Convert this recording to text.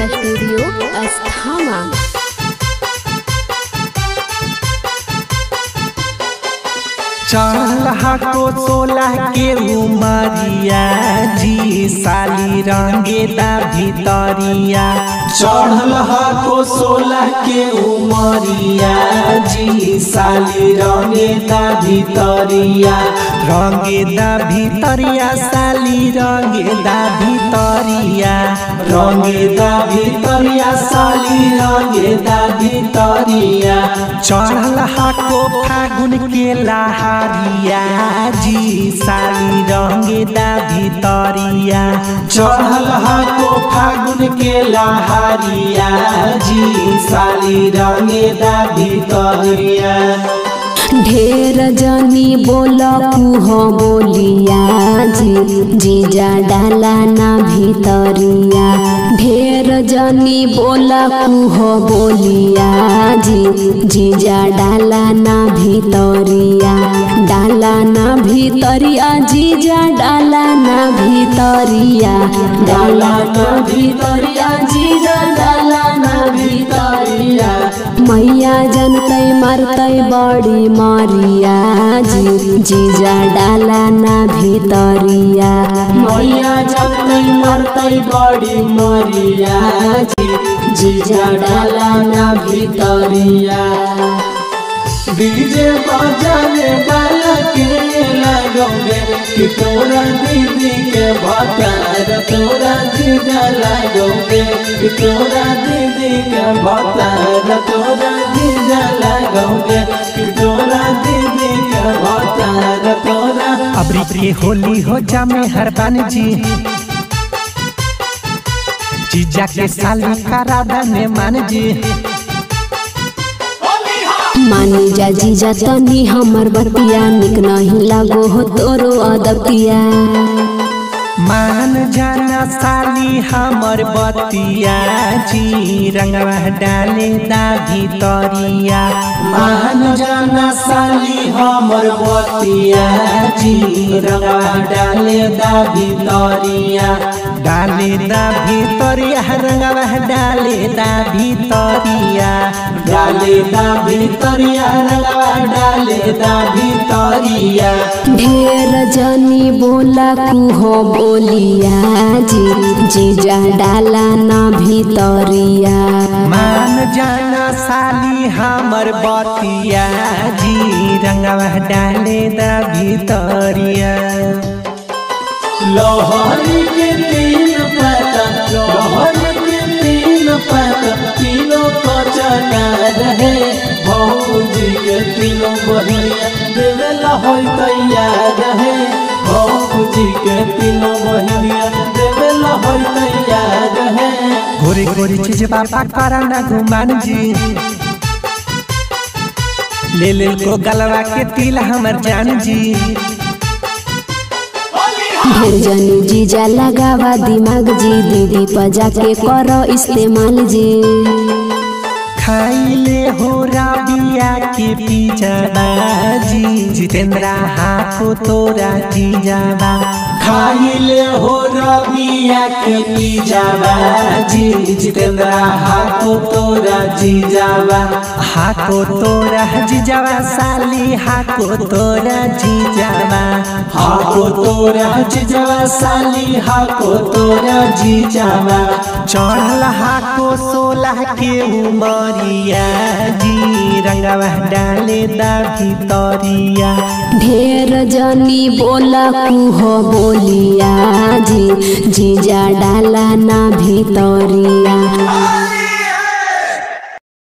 studio अस्थामा चल हको सोलह के उमरिया जी साली रंगेदा भितरिया चढ़ल हको सोलह के उमरिया जी साली रंगेदा भितरिया रंगेदा भितरिया साली रंगेदा भितरिया रंगेदा भितरिया साली रंगेदा भितरिया चढ़ल हको फागुन के लहारिया जी साली रंगेदा भितरिया चढ़ल हको फागुन के लहारिया जी साली रंगेदा भितरिया ढेर जनी बोल कुह बोलिया जी जीजा डाला ना भीतरिया ढेर जनी बोल कुह बोलिया जी जीजा डाला ना भीतरिया डाला ना भीतरिया जीजा डाला ना भीतरिया डाला ना भीतरिया जीजा डाला ना भीतरिया मैया जनतै मरतै बड़ी मरिया जी जीजा डाला ना भीतरिया मैया जनतै मरतै बड़ी मरिया जी जीजा डाला ना भीतरिया डीजे बजाने वाला के लगोगे कि तोरा दीदी के भतार तोरा जीजा लगोगे कि तोरा दीदी के भतार तोरा जीजा लगोगे कि तोरा दीदी के भतार तोरा अबरी के होली हो जामे हरबान जी जीजा के साली करा दने मान जी मानी जा जीजा तनी हमर बतिया निक नहीं लागो हो तोरो अदतिया मान जाना साली हमर बतिया जी रंगवा डाले दा भितरिया मान जाना साली हमर बतिया जी रंगवा डाले दा भितरिया डाले दा भितरिया रंगवा डाले दा भितरिया डाले दा भितरिया रंगवा डाले दा भितरिया ढेर जनी बोला कुहो बोलिया जी जीजा डाला ना भीतरिया मान जाना साली हमर बतिया जी रंगवा डाले दा भितरिया लोहरी के तीन पता लोहरी के तीन पता तीनों को चना रहे भौजी के तीनों बहिया देवे लहोई तैयार रहे भौजी के तीनों बहिया देवे लहोई तैयार रहे गोरी गोरी चीज बाबा करा ना गुमान जी ले ले को गलवा के तिल हमर जान जी ढेर जनी जीजा लगावा दिमाग जी दीदी पजा के करो इस्तेमाल जी खाइले हो राबिया के पीछा जी जितेंद्रा हाको तोरा जीजाबा खाइले हो रबिया के पीछा जी जितेंद्रा हाको तोरा जीजाबा हाको तोरा जीजाबा साली हाको तोरा जीजाबा हाको तोरा जीजाबा साली हाको तोरा जीजाबा चढ़ल हाको सोलह के उमरिया जी रंगवा डाले दा भितरिया ढेर जनी बोला कुहो बोलिया जी जीजा डाला ना भीतरिया